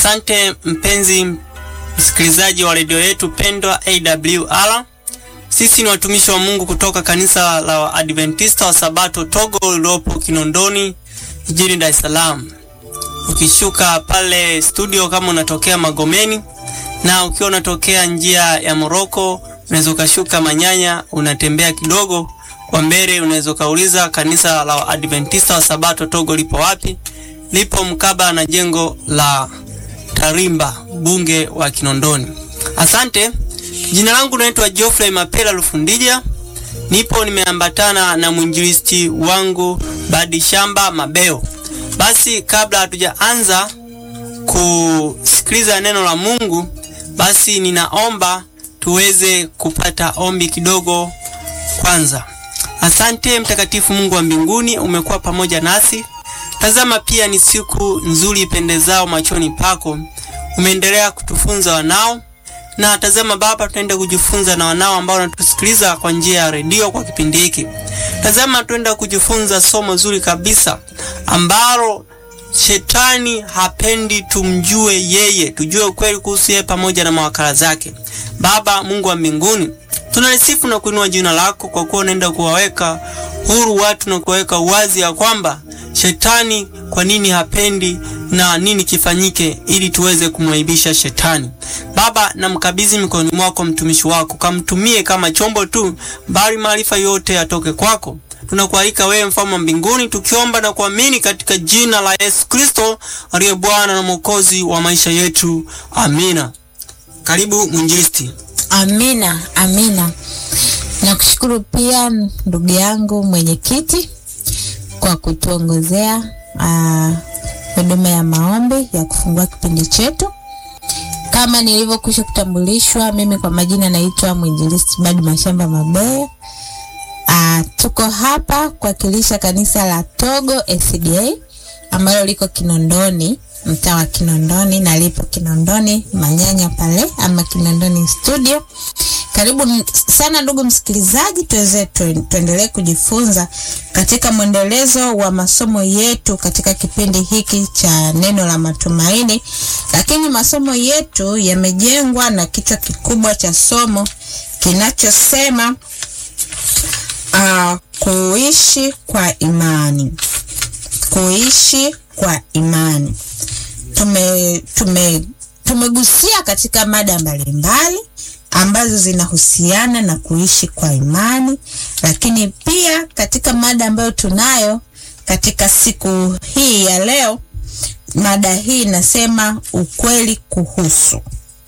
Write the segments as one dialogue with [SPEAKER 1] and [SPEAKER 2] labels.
[SPEAKER 1] Asante mpenzi msikilizaji wa redio yetu pendwa AWR. Sisi ni watumishi wa Mungu kutoka kanisa la Waadventista wa Sabato Togo lililopo Kinondoni jijini Dar es Salaam. Ukishuka pale studio kama unatokea Magomeni na ukiwa unatokea njia ya Moroko unaweza ukashuka Manyanya, unatembea kidogo kwa mbele, unaweza ukauliza kanisa la Waadventista wa Sabato Togo lipo wapi? Lipo mkaba na jengo la Tarimba, bunge wa Kinondoni. Asante. Jina langu naitwa Geoffrey Mapela Lufundija. Nipo nimeambatana na mwinjilisti wangu Badi Shamba Mabeo. Basi kabla hatujaanza kusikiliza neno la Mungu, basi ninaomba tuweze kupata ombi kidogo kwanza. Asante mtakatifu Mungu wa mbinguni, umekuwa pamoja nasi. Tazama pia ni siku nzuri ipendezao machoni pako. Umeendelea kutufunza wanao na tazama Baba, tunaenda kujifunza na wanao ambao wanatusikiliza kwa njia ya redio kwa kipindi hiki. Tazama, tunaenda kujifunza somo zuri kabisa ambalo shetani hapendi tumjue yeye, tujue ukweli kuhusu yeye pamoja na mawakala zake. Baba Mungu wa mbinguni, tunalisifu na kuinua jina lako kwa kuwa unaenda kuwaweka huru watu na kuwaweka uwazi ya kwamba shetani kwa nini hapendi na nini kifanyike ili tuweze kumwaibisha shetani. Baba, namkabidhi mikononi mwako mtumishi wako, kamtumie kama chombo tu, bali maarifa yote yatoke kwako. Tunakualika wewe mfalme wa mbinguni, tukiomba na kuamini katika jina la Yesu Kristo aliye Bwana na Mwokozi wa maisha yetu, amina. Karibu mwinjilisti.
[SPEAKER 2] Amina, amina. Nakushukuru pia ndugu yangu mwenyekiti kwa kutuongozea huduma ya maombi ya kufungua kipindi chetu. Kama nilivyokwisha kutambulishwa, mimi kwa majina naitwa mwinjilisti Badi Mashamba Mabeo. Ah, tuko hapa kuwakilisha kanisa la Togo SDA ambalo liko Kinondoni, mtaa wa Kinondoni na lipo Kinondoni Manyanya pale ama Kinondoni studio. Karibu sana ndugu msikilizaji, tuweze tuendelee kujifunza katika mwendelezo wa masomo yetu katika kipindi hiki cha neno la matumaini, lakini masomo yetu yamejengwa na kichwa kikubwa cha somo kinachosema uh, kuishi kwa imani. Kuishi kwa imani. Tume tume tumegusia katika mada mbalimbali ambazo zinahusiana na kuishi kwa imani, lakini pia katika mada ambayo tunayo katika siku hii ya leo, mada hii inasema ukweli kuhusu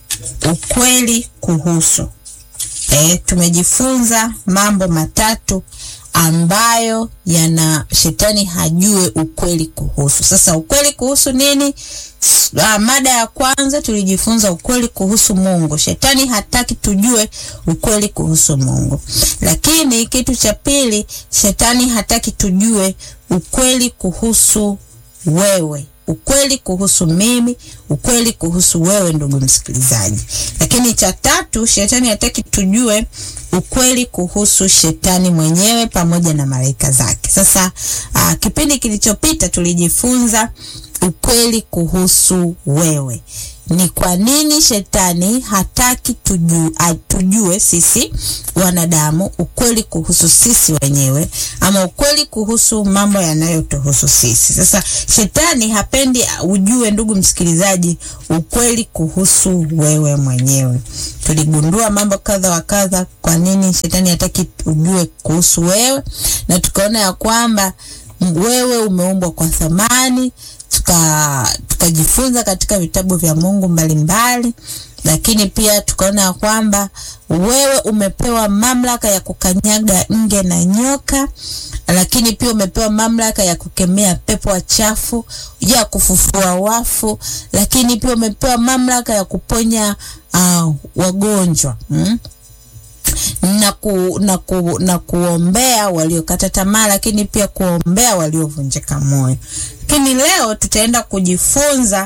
[SPEAKER 2] ukweli kuhusu. E, tumejifunza mambo matatu ambayo yana shetani hajue ukweli kuhusu. Sasa ukweli kuhusu nini? Uh, mada ya kwanza tulijifunza ukweli kuhusu Mungu. Shetani hataki tujue ukweli kuhusu Mungu. Lakini kitu cha pili, shetani hataki tujue ukweli kuhusu wewe ukweli kuhusu mimi, ukweli kuhusu wewe ndugu msikilizaji. Lakini cha tatu, shetani hataki tujue ukweli kuhusu shetani mwenyewe pamoja na malaika zake. Sasa aa, kipindi kilichopita tulijifunza ukweli kuhusu wewe. Ni kwa nini shetani hataki tujue, tujue sisi wanadamu ukweli kuhusu sisi wenyewe ama ukweli kuhusu mambo yanayotuhusu sisi. Sasa shetani hapendi ujue, ndugu msikilizaji, ukweli kuhusu wewe mwenyewe. Tuligundua mambo kadha wa kadha, kwa nini shetani hataki ujue kuhusu wewe, na tukaona ya kwamba wewe umeumbwa kwa thamani tukajifunza tuka katika vitabu vya Mungu mbalimbali mbali, lakini pia tukaona ya kwamba wewe umepewa mamlaka ya kukanyaga nge na nyoka, lakini pia umepewa mamlaka ya kukemea pepo wachafu, ya kufufua wafu, lakini pia umepewa mamlaka ya kuponya uh, wagonjwa hmm? na, ku, na, ku, na kuombea waliokata tamaa, lakini pia kuombea waliovunjika moyo. Lakini leo tutaenda kujifunza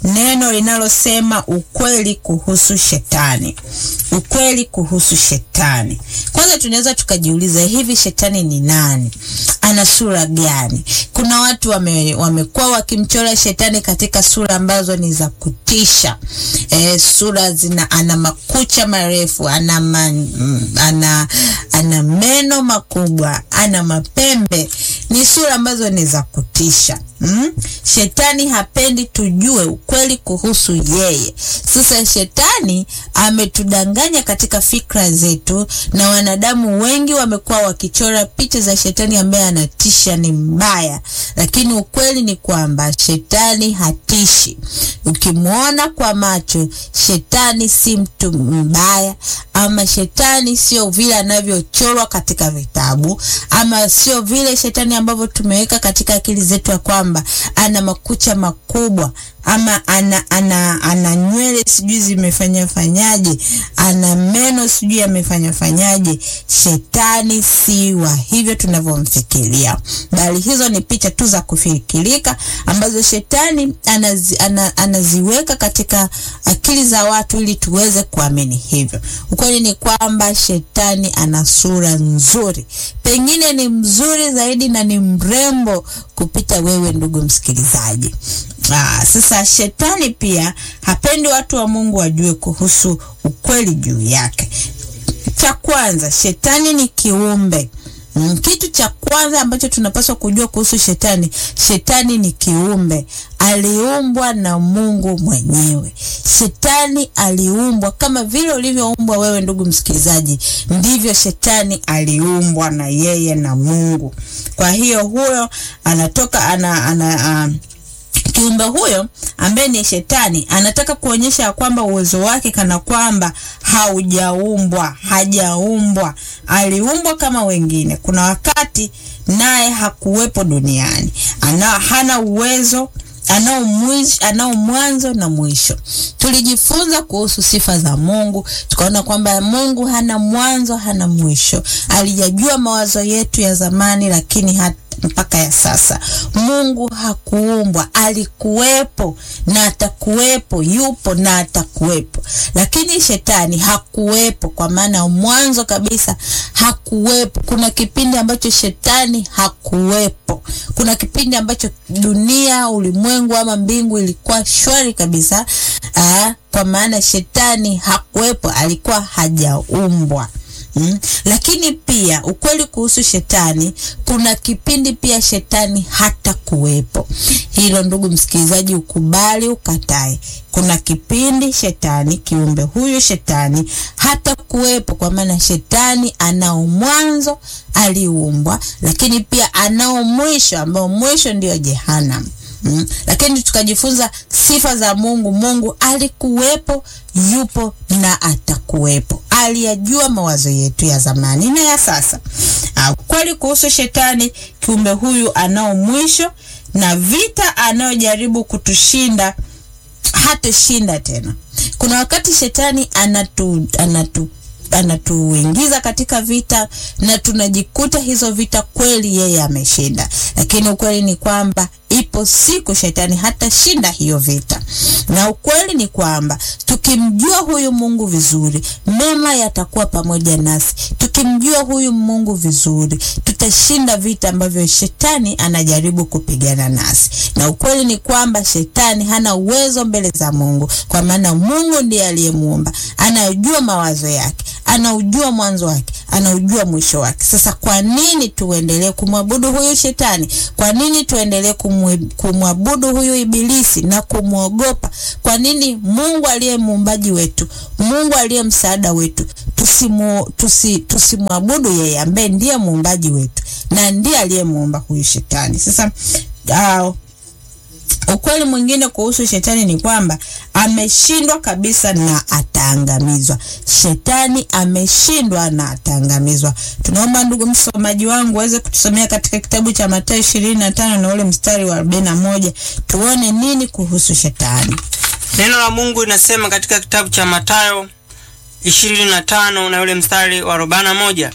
[SPEAKER 2] neno linalosema ukweli kuhusu shetani. Ukweli kuhusu shetani. Kwanza tunaweza tukajiuliza, hivi shetani ni nani? Ana sura gani? Kuna watu wame, wamekuwa wakimchora shetani katika sura ambazo ni za kutisha. E, sura zina ana makucha marefu, ana, man, ana, ana meno makubwa, ana mapembe. Ni sura ambazo ni za kutisha. Mm? Shetani hapendi tujue ukweli kuhusu yeye. Sasa shetani ametudanganya katika fikra zetu, na wanadamu wengi wamekuwa wakichora picha za shetani ambaye anatisha, ni mbaya, lakini ukweli ni kwamba shetani hatishi. Ukimwona kwa macho, shetani si mtu mbaya, ama shetani sio vile anavyochorwa katika vitabu, ama sio vile shetani ambavyo tumeweka katika akili zetu ya kwamba ana makucha makubwa ama ana ana ana nywele sijui zimefanya fanyaje, ana meno sijui amefanya fanyaje. Shetani si wa hivyo tunavyomfikiria, bali hizo ni picha tu za kufikirika ambazo shetani anazi, ana, anaziweka katika akili za watu ili tuweze kuamini hivyo. Ukweli ni kwamba shetani ana sura nzuri, pengine ni mzuri zaidi na ni mrembo kupita wewe, ndugu msikilizaji. Aa, sasa shetani pia hapendi watu wa Mungu wajue kuhusu ukweli juu yake. Cha kwanza, shetani ni kiumbe. Mm, kitu cha kwanza ambacho tunapaswa kujua kuhusu shetani, shetani ni kiumbe, aliumbwa na Mungu mwenyewe. Shetani aliumbwa kama vile ulivyoumbwa wewe, ndugu msikilizaji, ndivyo shetani aliumbwa na yeye na Mungu. Kwa hiyo huyo anatoka ana, ana, uh, kiumbe huyo ambaye ni shetani anataka kuonyesha kwamba uwezo wake kana kwamba haujaumbwa, hajaumbwa, aliumbwa kama wengine. Kuna wakati naye hakuwepo duniani, ana hana uwezo anao mwanzo na mwisho. Tulijifunza kuhusu sifa za Mungu, tukaona kwamba Mungu hana mwanzo, hana mwisho. Alijajua mawazo yetu ya zamani, lakini hata mpaka ya sasa. Mungu hakuumbwa, alikuwepo na atakuwepo, yupo na atakuwepo. Lakini shetani hakuwepo, kwa maana mwanzo kabisa hakuwepo. Kuna kipindi ambacho shetani hakuwepo. Kuna kipindi ambacho dunia, ulimwengu ama mbingu ilikuwa shwari kabisa. Aa, kwa maana shetani hakuwepo, alikuwa hajaumbwa. Mm. Lakini pia ukweli kuhusu shetani, kuna kipindi pia shetani hata kuwepo. Hilo ndugu msikilizaji, ukubali ukatae, kuna kipindi shetani, kiumbe huyu shetani hata kuwepo, kwa maana shetani anao mwanzo, aliumbwa, lakini pia anao mwisho, ambao mwisho ndio Jehanamu. Mm. Lakini tukajifunza sifa za Mungu. Mungu alikuwepo, yupo na atakuwepo. Aliyajua mawazo yetu ya zamani na ya sasa. Kweli kuhusu shetani, kiumbe huyu anao mwisho, na vita anayojaribu kutushinda hatashinda tena. Kuna wakati shetani anatu, anatu anatuingiza katika vita na tunajikuta hizo vita kweli yeye ameshinda, lakini ukweli ni kwamba ipo siku shetani hatashinda hiyo vita, na ukweli ni kwamba tukimjua huyu Mungu vizuri, mema yatakuwa pamoja nasi. Tukimjua huyu Mungu vizuri, tutashinda vita ambavyo shetani anajaribu kupigana nasi, na ukweli ni kwamba shetani hana uwezo mbele za Mungu, kwa maana Mungu ndiye aliyemuumba, anajua mawazo yake anaujua mwanzo wake, anaujua mwisho wake. Sasa kwa nini tuendelee kumwabudu huyu shetani? Kwa nini tuendelee kumwabudu huyu ibilisi na kumwogopa? Kwa nini Mungu aliye muumbaji wetu, Mungu aliye msaada wetu, tusimu, tusi, tusimwabudu yeye ambaye ndiye muumbaji wetu na ndiye aliyemuumba huyu shetani? Sasa uh, ukweli mwingine kuhusu shetani ni kwamba ameshindwa kabisa na ataangamizwa. Shetani ameshindwa na ataangamizwa. Tunaomba ndugu msomaji wangu aweze kutusomea katika kitabu cha Mathayo ishirini na tano na ule mstari wa arobaini na moja tuone nini kuhusu shetani.
[SPEAKER 1] Neno la Mungu linasema katika kitabu cha Mathayo ishirini na tano na ule mstari wa arobaini na moja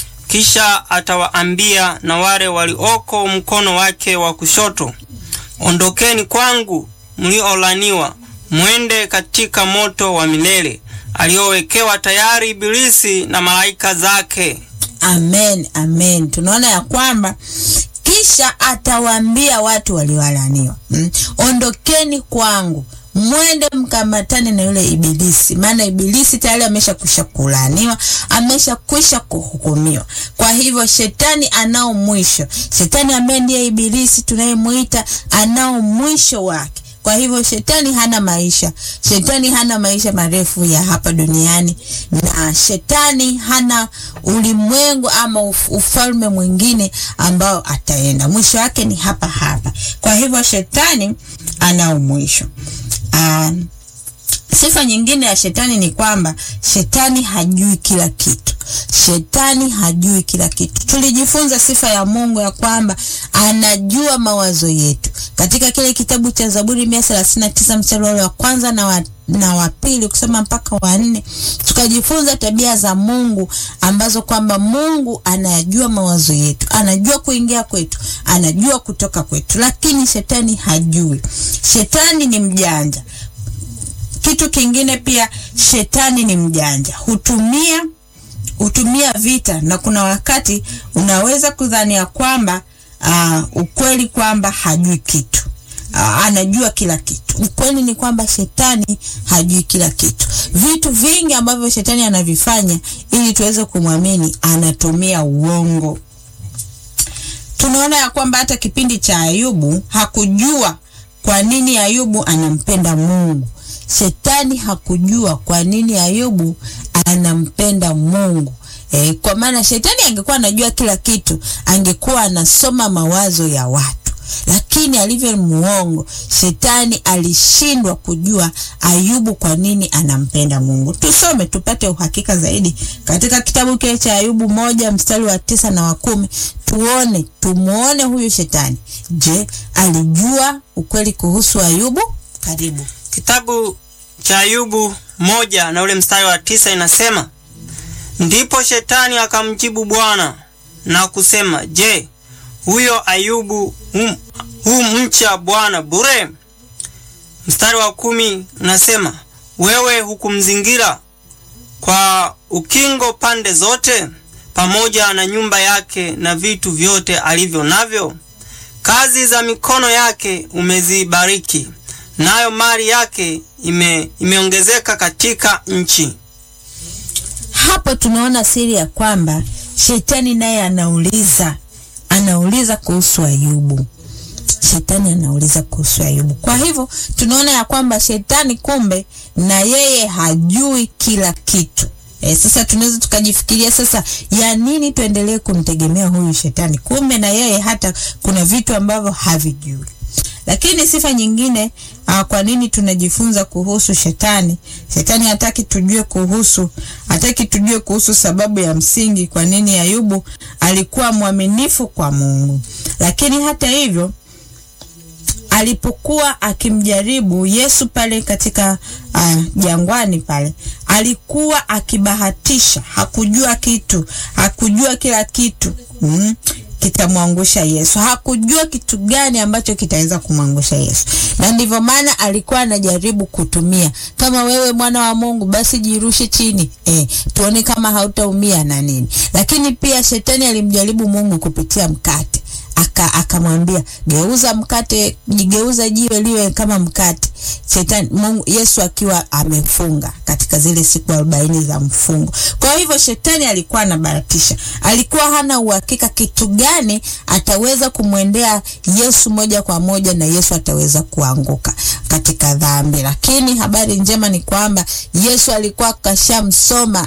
[SPEAKER 1] kisha atawaambia na wale walioko mkono wake wa kushoto Ondokeni kwangu mliolaniwa, mwende katika moto wa milele aliowekewa tayari Ibilisi na malaika zake.
[SPEAKER 2] Amen, amen. Tunaona ya kwamba kisha atawaambia watu waliolaniwa, mm, ondokeni kwangu mwende mkamatane na yule ibilisi, maana ibilisi tayari ameshakwisha kulaaniwa, ameshakwisha kuhukumiwa. Kwa hivyo shetani anao mwisho. Shetani ambaye ndiye ibilisi tunayemwita anao mwisho wake. Kwa hivyo shetani hana maisha, shetani hana maisha marefu ya hapa duniani, na shetani hana ulimwengu ama uf ufalme mwingine ambao ataenda. Mwisho wake ni hapa hapa. Kwa hivyo shetani anao mwisho. Uh, sifa nyingine ya shetani ni kwamba shetani hajui kila kitu. Shetani hajui kila kitu. Tulijifunza sifa ya Mungu ya kwamba anajua mawazo yetu katika kile kitabu cha Zaburi mia thelathini na tisa mstari wa kwanza na wa na wa pili kusema mpaka wa nne, tukajifunza tabia za Mungu ambazo kwamba Mungu anayajua mawazo yetu, anajua kuingia kwetu, anajua kutoka kwetu, lakini shetani hajui. Shetani ni mjanja. Kitu kingine pia, shetani ni mjanja, hutumia hutumia vita, na kuna wakati unaweza kudhania kwamba uh, ukweli kwamba hajui kitu uh, anajua kila kitu. Ukweli ni kwamba shetani hajui kila kitu. Vitu vingi ambavyo shetani anavifanya ili tuweze kumwamini, anatumia uongo. Tunaona ya kwamba hata kipindi cha Ayubu hakujua kwa nini Ayubu anampenda Mungu. Shetani hakujua kwa nini Ayubu anampenda Mungu. E, kwa maana shetani angekuwa anajua kila kitu, angekuwa anasoma mawazo ya watu, lakini alivyo muongo, shetani alishindwa kujua Ayubu kwa nini anampenda Mungu. Tusome tupate uhakika zaidi katika kitabu kile cha Ayubu moja mstari wa tisa na wa kumi tuone, tumuone huyu shetani. Je, alijua ukweli kuhusu Ayubu? Karibu.
[SPEAKER 1] Kitabu cha Ayubu moja na ule mstari wa tisa inasema Ndipo shetani akamjibu Bwana na kusema, Je, huyo Ayubu hum, humcha Bwana bure? Mstari wa kumi unasema wewe hukumzingira kwa ukingo pande zote, pamoja na nyumba yake na vitu vyote alivyo navyo. Kazi za mikono yake umezibariki, nayo mali yake ime, imeongezeka katika nchi.
[SPEAKER 2] Hapo tunaona siri ya kwamba shetani naye anauliza anauliza kuhusu Ayubu. Shetani anauliza kuhusu Ayubu. Kwa hivyo tunaona ya kwamba shetani kumbe na yeye hajui kila kitu. E, sasa tunaweza tukajifikiria sasa, ya nini tuendelee kumtegemea huyu shetani? Kumbe na yeye hata kuna vitu ambavyo havijui. Lakini sifa nyingine uh, kwa nini tunajifunza kuhusu shetani? Shetani hataki tujue kuhusu, hataki tujue kuhusu sababu ya msingi kwa nini Ayubu alikuwa mwaminifu kwa Mungu. Lakini hata hivyo alipokuwa akimjaribu Yesu pale katika uh, jangwani pale, alikuwa akibahatisha, hakujua kitu, hakujua kila kitu mm kitamwangusha Yesu. Hakujua kitu gani ambacho kitaweza kumwangusha Yesu, na ndivyo maana alikuwa anajaribu kutumia, kama wewe mwana wa Mungu, basi jirushe chini eh, tuone kama hautaumia na nini. Lakini pia shetani alimjaribu Mungu kupitia mkate aka akamwambia geuza mkate, geuza jiwe liwe kama mkate. Shetani Mungu, Yesu akiwa amefunga katika zile siku arobaini za mfungo. Kwa hivyo shetani alikuwa anabahatisha, alikuwa hana uhakika kitu gani ataweza kumwendea Yesu moja kwa moja na Yesu ataweza kuanguka katika dhambi. Lakini habari njema ni kwamba Yesu alikuwa kashamsoma,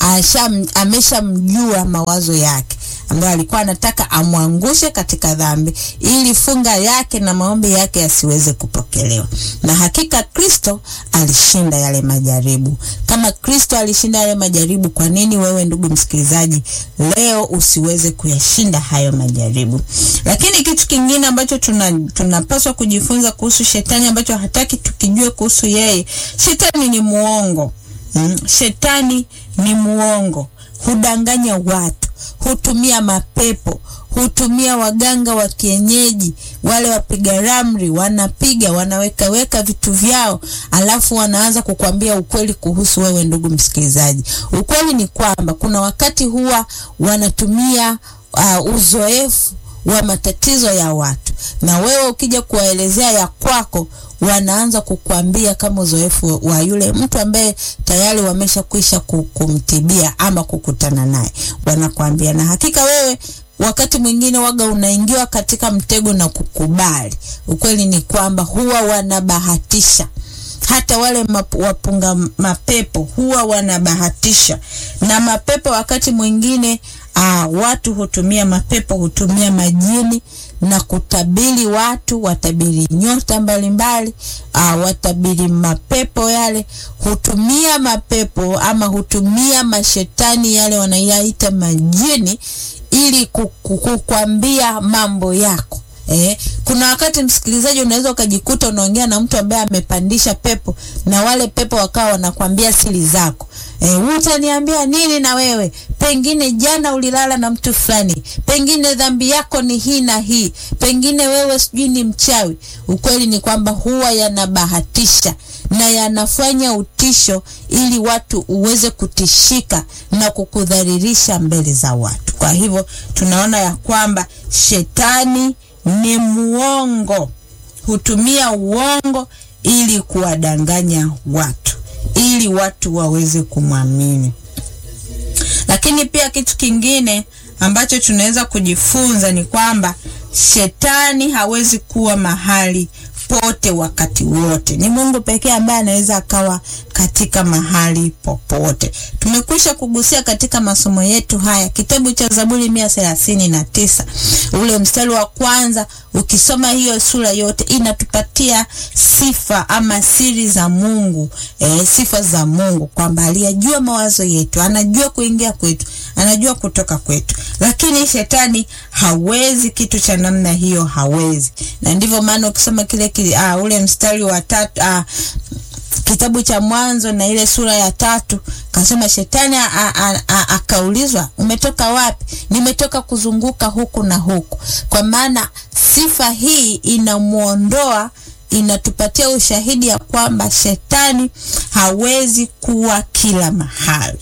[SPEAKER 2] ameshamjua mawazo yake ambayo alikuwa anataka amwangushe katika dhambi ili funga yake na maombi yake yasiweze kupokelewa. Na hakika Kristo alishinda yale majaribu. Kama Kristo alishinda yale majaribu, kwa nini wewe ndugu msikilizaji leo usiweze kuyashinda hayo majaribu? Lakini kitu kingine ambacho tuna tunapaswa kujifunza kuhusu shetani ambacho hataki tukijue kuhusu yeye, shetani ni muongo. Hmm? Shetani ni muongo, hudanganya watu hutumia mapepo, hutumia waganga wa kienyeji, wale wapiga ramli, wanapiga wanaweka weka vitu vyao, alafu wanaanza kukwambia ukweli kuhusu wewe, ndugu msikilizaji. Ukweli ni kwamba kuna wakati huwa wanatumia uh, uzoefu wa matatizo ya watu, na wewe ukija kuwaelezea ya kwako wanaanza kukuambia kama uzoefu wa yule mtu ambaye tayari wameshakwisha kumtibia ama kukutana naye, wanakuambia. Na hakika wewe wakati mwingine waga unaingiwa katika mtego na kukubali. Ukweli ni kwamba huwa wanabahatisha hata wale map, wapunga mapepo huwa wanabahatisha na mapepo. Wakati mwingine aa, watu hutumia mapepo, hutumia majini na kutabiri watu, watabiri nyota mbalimbali, watabiri mapepo yale, hutumia mapepo ama hutumia mashetani yale wanayaita majini, ili kukwambia mambo yako. Eh, kuna wakati msikilizaji, unaweza ukajikuta unaongea na mtu ambaye amepandisha pepo na wale pepo wakawa wanakwambia siri zako. Eh, utaniambia nini na wewe? Pengine jana ulilala na mtu fulani, pengine dhambi yako ni hii na hii, pengine wewe sijui ni mchawi. Ukweli ni kwamba huwa yanabahatisha na yanafanya utisho ili watu uweze kutishika na kukudhalilisha mbele za watu. Kwa hivyo tunaona ya kwamba shetani ni muongo, hutumia uongo ili kuwadanganya watu, ili watu waweze kumwamini. Lakini pia kitu kingine ambacho tunaweza kujifunza ni kwamba shetani hawezi kuwa mahali pote wakati wote. Ni Mungu pekee ambaye anaweza akawa katika mahali popote. Tumekwisha kugusia katika masomo yetu haya kitabu cha Zaburi mia thelathini na tisa ule mstari wa kwanza. Ukisoma hiyo sura yote inatupatia sifa ama siri za Mungu e, sifa za Mungu kwamba aliyajua mawazo yetu, anajua kuingia kwetu, anajua kutoka kwetu, lakini shetani hawezi kitu cha namna hiyo, hawezi. Na ndivyo maana ukisoma kile kile, uh, ule mstari wa tatu uh, kitabu cha Mwanzo na ile sura ya tatu kasema, shetani akaulizwa umetoka wapi? Nimetoka kuzunguka huku na huku. Kwa maana sifa hii inamwondoa, inatupatia ushahidi ya kwamba shetani hawezi kuwa kila mahali.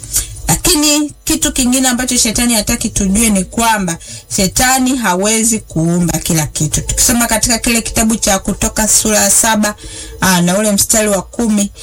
[SPEAKER 2] Lakini kitu kingine ambacho shetani hataki tujue ni kwamba shetani hawezi kuumba kila kitu. Tukisoma katika kile kitabu cha Kutoka sura ya saba aa, na ule mstari wa kumi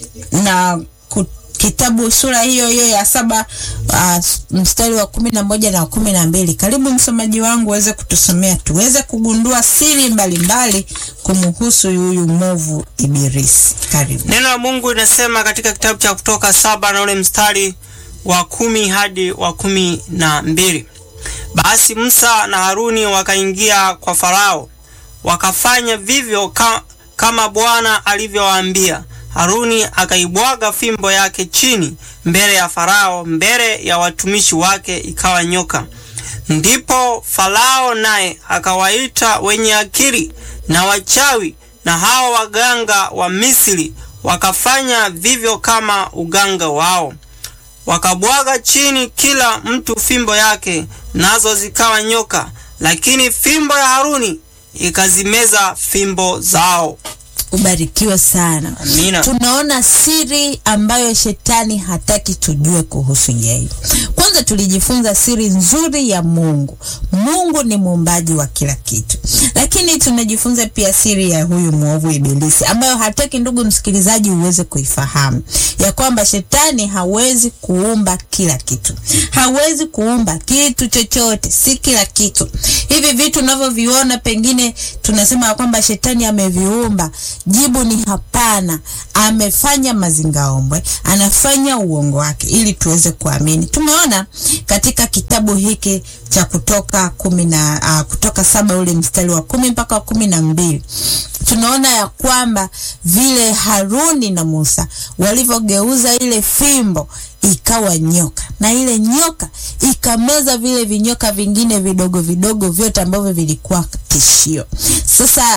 [SPEAKER 2] na kitabu sura hiyo hiyo ya saba aa, mstari wa kumi na moja na kumi na mbili Karibu msomaji wangu uweze kutusomea tuweze kugundua siri mbalimbali kumhusu huyu mwovu Ibilisi. Karibu.
[SPEAKER 1] Neno la Mungu linasema katika kitabu cha Kutoka saba na ule mstari wa kumi hadi wa kumi na mbili basi Musa na Haruni wakaingia kwa Farao wakafanya vivyo ka, kama Bwana alivyowaambia. Haruni akaibwaga fimbo yake chini mbele ya Farao, mbele ya watumishi wake ikawa nyoka. Ndipo Farao naye akawaita wenye akili na wachawi na hao waganga wa Misri, wakafanya vivyo kama uganga wao wakabwaga chini kila mtu fimbo yake, nazo zikawa nyoka, lakini fimbo ya Haruni ikazimeza fimbo zao.
[SPEAKER 2] Ubarikiwe sana.
[SPEAKER 1] Amina.
[SPEAKER 2] Tunaona siri ambayo shetani hataki tujue kuhusu yeye. Kwanza tulijifunza siri nzuri ya Mungu. Mungu ni muumbaji wa kila kitu, lakini tunajifunza pia siri ya huyu mwovu Ibilisi ambayo hataki, ndugu msikilizaji, uweze kuifahamu ya kwamba shetani hawezi kuumba kila kitu, hawezi kuumba kitu chochote, si kila kitu. Hivi vitu unavyoviona pengine tunasema ya kwamba shetani ameviumba Jibu ni hapana. Amefanya mazingaombwe, anafanya uongo wake ili tuweze kuamini. Tumeona katika kitabu hiki cha Kutoka kumi na uh, Kutoka saba ule mstari wa kumi mpaka wa kumi na mbili tunaona ya kwamba vile Haruni na Musa walivyogeuza ile fimbo ikawa nyoka, na ile nyoka ikameza vile vinyoka vingine vidogo vidogo vyote ambavyo vilikuwa tishio. Sasa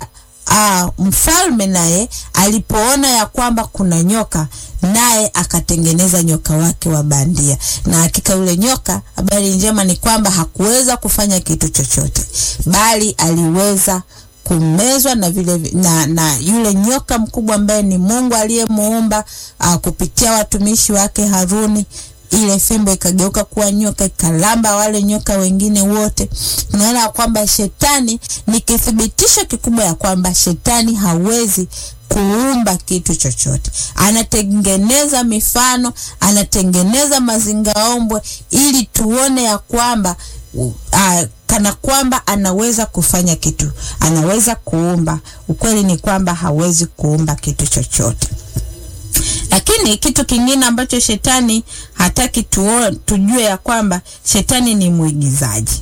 [SPEAKER 2] uh, mfalme naye alipoona ya kwamba kuna nyoka naye akatengeneza nyoka wake wa bandia, na hakika yule nyoka, habari njema ni kwamba hakuweza kufanya kitu chochote, bali aliweza kumezwa na vile na, na yule nyoka mkubwa ambaye ni Mungu aliyemuumba uh, kupitia watumishi wake Haruni ile fimbo ikageuka kuwa nyoka ikalamba wale nyoka wengine wote. Tunaona kwamba shetani ni kithibitisho kikubwa ya kwamba shetani hawezi kuumba kitu chochote. Anatengeneza mifano, anatengeneza mazingaombwe ili tuone ya kwamba uh, kana kwamba anaweza kufanya kitu, anaweza kuumba. Ukweli ni kwamba hawezi kuumba kitu chochote. Lakini kitu kingine ambacho shetani hataki tuo, tujue ya kwamba shetani ni mwigizaji.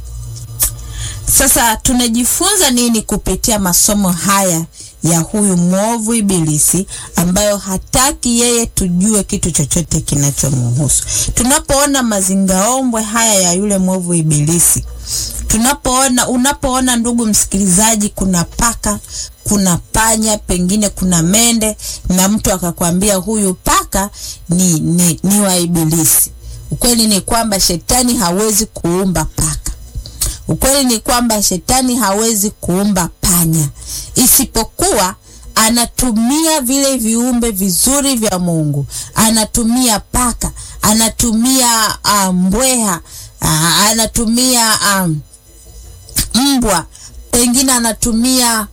[SPEAKER 2] Sasa tunajifunza nini kupitia masomo haya ya huyu mwovu Ibilisi, ambayo hataki yeye tujue kitu chochote kinachomhusu? Tunapoona mazingaombwe haya ya yule mwovu Ibilisi, tunapoona unapoona, ndugu msikilizaji, kuna paka, kuna panya, pengine kuna mende, na mtu akakwambia huyu paka ni, ni, ni wa Ibilisi. Ukweli ni kwamba shetani hawezi kuumba paka. Ukweli ni kwamba shetani hawezi kuumba panya, isipokuwa anatumia vile viumbe vizuri vya Mungu. Anatumia paka, anatumia uh, mbweha uh, anatumia um, mbwa, pengine anatumia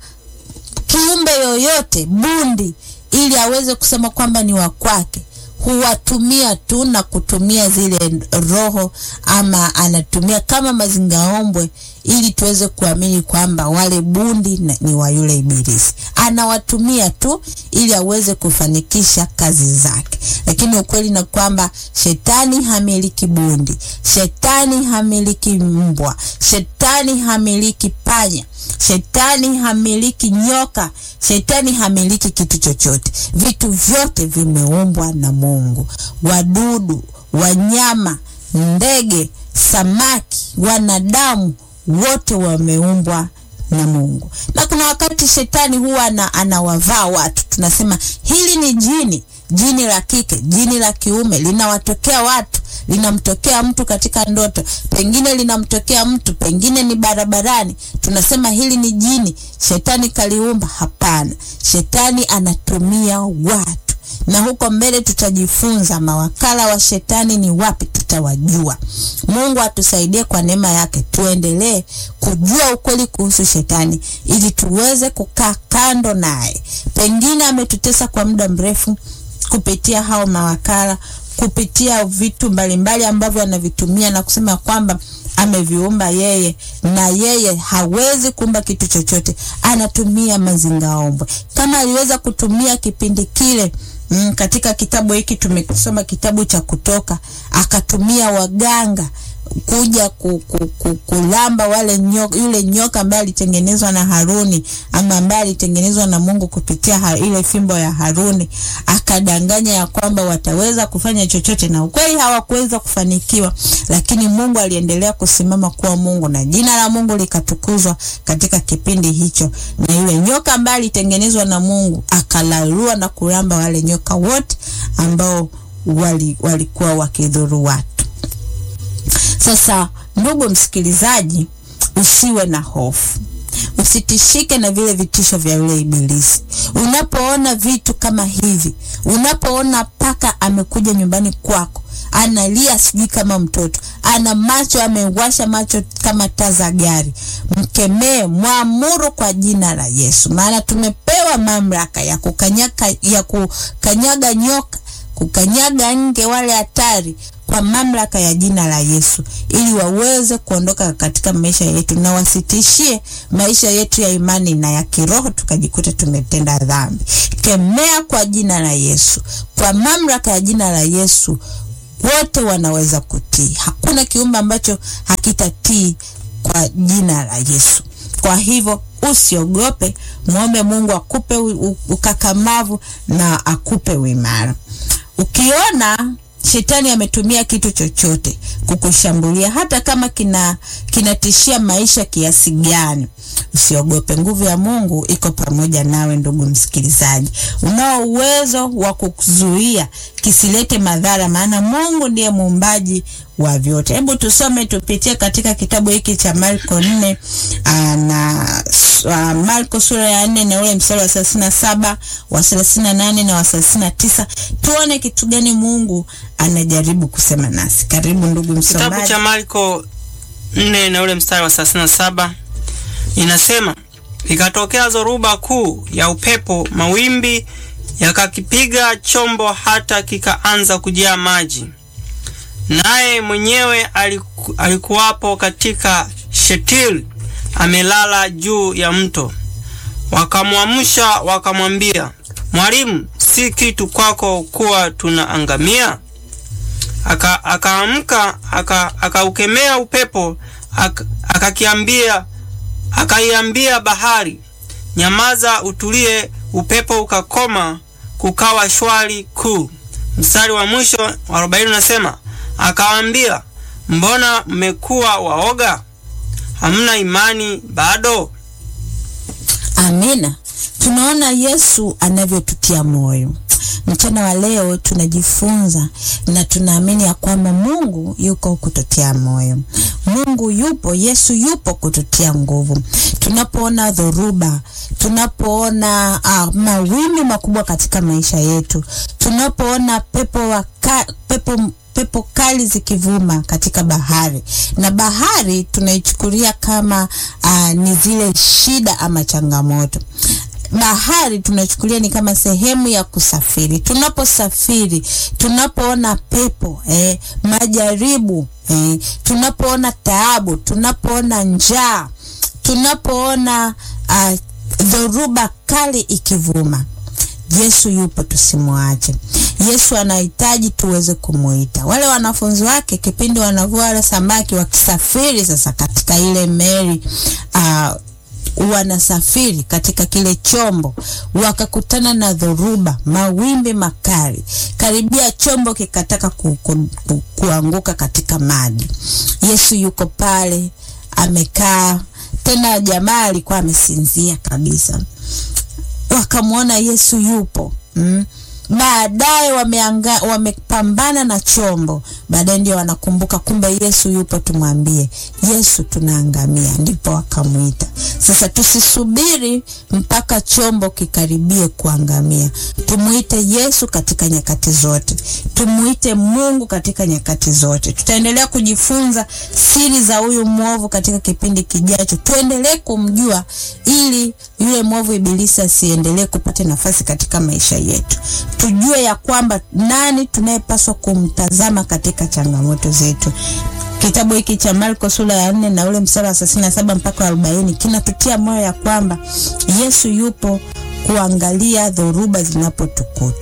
[SPEAKER 2] kiumbe yoyote, bundi, ili aweze kusema kwamba ni wa kwake. Huwatumia tu na kutumia zile roho, ama anatumia kama mazingaombwe ili tuweze kuamini kwamba wale bundi na, ni wa yule Ibilisi. Anawatumia tu ili aweze kufanikisha kazi zake, lakini ukweli na kwamba shetani hamiliki bundi, shetani hamiliki mbwa, shetani hamiliki panya, shetani hamiliki nyoka, shetani hamiliki kitu chochote. Vitu vyote vimeumbwa na Mungu, wadudu, wanyama, ndege, samaki, wanadamu wote wameumbwa na Mungu. Na kuna wakati shetani huwa na, anawavaa watu, tunasema hili ni jini, jini la kike, jini la kiume, linawatokea watu, linamtokea mtu katika ndoto, pengine linamtokea mtu, pengine ni barabarani, tunasema hili ni jini, shetani kaliumba. Hapana, shetani anatumia watu na huko mbele tutajifunza mawakala wa shetani ni wapi, tutawajua. Mungu atusaidie kwa neema yake, tuendelee kujua ukweli kuhusu shetani ili tuweze kukaa kando naye. Pengine ametutesa kwa muda mrefu kupitia hao mawakala, kupitia vitu mbalimbali ambavyo anavitumia na kusema kwamba ameviumba yeye na yeye hawezi kuumba kitu chochote. Anatumia mazingaombwe kama aliweza kutumia kipindi kile Mm, katika kitabu hiki tumesoma kitabu cha Kutoka, akatumia waganga kuja ku, ku, ku, kulamba wale nyoka, yule nyoka ambaye alitengenezwa na Haruni ama ambaye alitengenezwa na Mungu kupitia ha, ile fimbo ya Haruni, akadanganya ya kwamba wataweza kufanya chochote, na ukweli hawakuweza kufanikiwa, lakini Mungu aliendelea kusimama kuwa Mungu na jina la Mungu likatukuzwa katika kipindi hicho, na yule nyoka ambaye alitengenezwa na Mungu akalalua na kulamba wale nyoka wote ambao wali, walikuwa wakidhuru watu. Sasa ndugu msikilizaji, usiwe na hofu, usitishike na vile vitisho vya yule Ibilisi. Unapoona vitu kama hivi, unapoona paka amekuja nyumbani kwako analia sijui kama mtoto, ana macho amewasha macho kama taa za gari, mkemee, mwamuru kwa jina la Yesu, maana tumepewa mamlaka ya kukanyaga, ya kukanyaga nyoka, kukanyaga nge wale hatari kwa mamlaka ya jina la Yesu ili waweze kuondoka katika maisha yetu na wasitishie maisha yetu ya imani na ya kiroho tukajikuta tumetenda dhambi. Kemea kwa jina la Yesu, kwa mamlaka ya jina la Yesu wote wanaweza kutii. Hakuna kiumbe ambacho hakitatii kwa jina la Yesu. Kwa hivyo usiogope, muombe Mungu akupe ukakamavu na akupe uimara. Ukiona shetani ametumia kitu chochote kukushambulia, hata kama kina kinatishia maisha kiasi gani, usiogope. Nguvu ya Mungu iko pamoja nawe, ndugu msikilizaji. Unao uwezo wa kuzuia kisilete madhara, maana Mungu ndiye muumbaji wa vyote. Hebu tusome tupitie katika kitabu hiki cha Marko nne na uh, Marko sura ya nne na ule mstari wa thelathini na saba wa thelathini na nane na wa thelathini na tisa tuone kitu gani Mungu anajaribu kusema nasi. Karibu ndugu msomaji.
[SPEAKER 1] Kitabu cha Marko nne na ule mstari wa thelathini na saba inasema, ikatokea zoruba kuu ya upepo, mawimbi yakakipiga chombo hata kikaanza kujaa maji, naye mwenyewe aliku, alikuwapo katika shetili amelala juu ya mto. Wakamwamsha wakamwambia, Mwalimu, si kitu kwako kuwa tunaangamia? Akaamka aka akaukemea aka upepo akakiambia akaiambia bahari, nyamaza, utulie. Upepo ukakoma, kukawa shwari kuu. Mstari wa mwisho wa arobaini unasema akawaambia, mbona mmekuwa waoga? Hamna imani bado?
[SPEAKER 2] Amina. Tunaona Yesu anavyotutia moyo. Mchana wa leo tunajifunza na tunaamini ya kwamba Mungu yuko kututia moyo. Mungu yupo, Yesu yupo kututia nguvu. Tunapoona dhoruba, tunapoona uh, mawimbi makubwa katika maisha yetu, tunapoona pepo waka, pepo pepo kali zikivuma katika bahari, na bahari tunaichukulia kama uh, ni zile shida ama changamoto bahari tunachukulia ni kama sehemu ya kusafiri. Tunaposafiri, tunapoona pepo eh, majaribu eh, tunapoona taabu, tunapoona njaa, tunapoona uh, dhoruba kali ikivuma, Yesu yupo, tusimwache. Yesu anahitaji tuweze kumuita. Wale wanafunzi wake kipindi wanavua wale samaki wakisafiri sasa katika ile meli uh, wanasafiri katika kile chombo, wakakutana na dhoruba, mawimbi makali, karibia chombo kikataka ku, ku, ku, kuanguka katika maji. Yesu yuko pale amekaa, tena jamaa alikuwa amesinzia kabisa. Wakamwona Yesu yupo mm. Baadaye wameanga wamepambana na chombo, baadaye ndio wanakumbuka kumbe Yesu yupo, tumwambie Yesu, tunaangamia. Ndipo wakamwita. Sasa tusisubiri mpaka chombo kikaribie kuangamia, tumwite Yesu katika nyakati zote, tumwite Mungu katika nyakati zote. Tutaendelea kujifunza siri za huyu mwovu katika kipindi kijacho, tuendelee kumjua ili yule mwovu Ibilisi asiendelee kupata nafasi katika maisha yetu tujue ya kwamba nani tunayepaswa kumtazama katika changamoto zetu. Kitabu hiki cha Marko sura ya nne na ule mstari wa thelathini na saba mpaka arobaini kinatutia moyo ya kwamba Yesu yupo kuangalia dhoruba zinapotukuta.